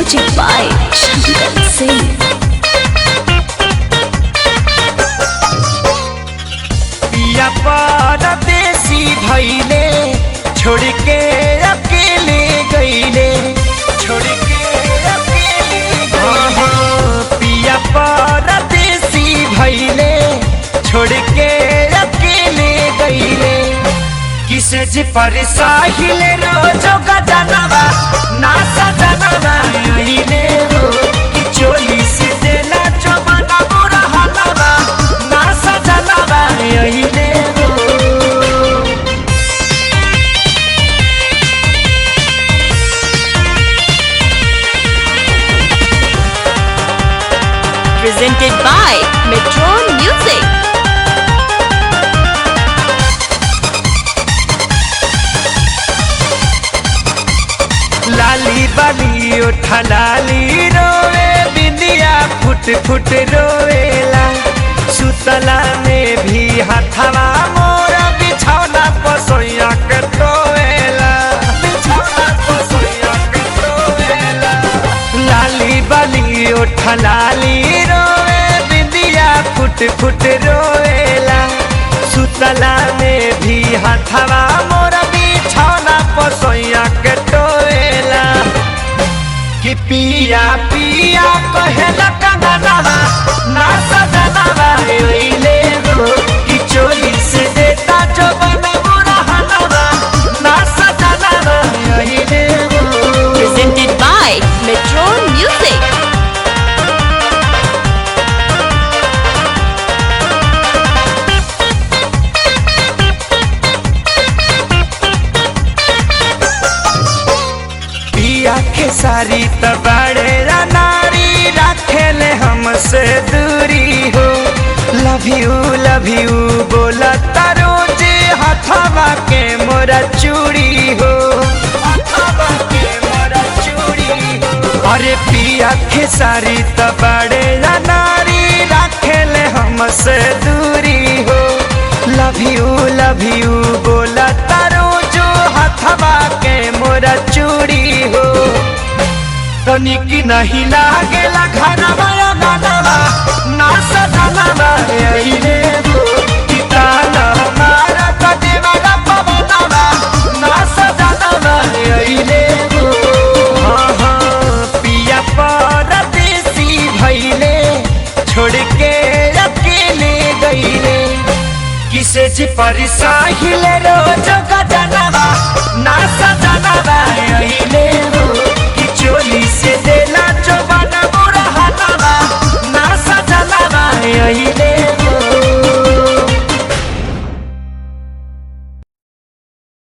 Music by Shankar Singh. पिया परदेसी भैले छोड़ के अकेले गईले छोड़ के अकेले गईले पिया परदेसी भैले छोड़ के अकेले गईले किसे जी पर साहिल रोजो गजनवा ना सजनवा आइले हो कि चोली से देला चमना बुरा हलवा ना सजनवा आइले हो Presented by Metron Music. लाली बाली उठा लाली रोवे बिंदिया फुट फुट रोवेला सुतला में भी हथवा मोरा बिछौना पसोया के टोवेला बिछौना पसोया के टोवेला लाली बाली उठा लाली रोवे बिंदिया फुट फुट रोवेला सुतला में भी हथवा मोरा बिछौना पसोया के टोवेला कि पिया पिया कहेला कंगनवा ना सजनवा ओइले हो कि चोली से देता जो बना बुरा हलवा ना सजनवा ओइले हो Presented by Metron Music. पिया के सारी तबाड़े नारी रखेले हमसे दूरी हो लव यू लव यू बोला तारो जे हथवा के मोरा चूड़ी हो हथवा के मोरा चूड़ी हो अरे पिया के सारी तबाड़े नारी रखेले हमसे दूरी हो लव यू लव यू बोला तारो जो हथवा के मोरा चूड़ी हो तनिक नहीं लागेला घरवा या गानवा ना सजनवा अइले हो किताना हमारा कदेवा पवनवा ना सजनवा अइले हो हाँ हाँ पिया परदेसी भइले छोड़ के अकेले गईले किसे जी पर साहिल रोज गजनवा ना सजनवा अइले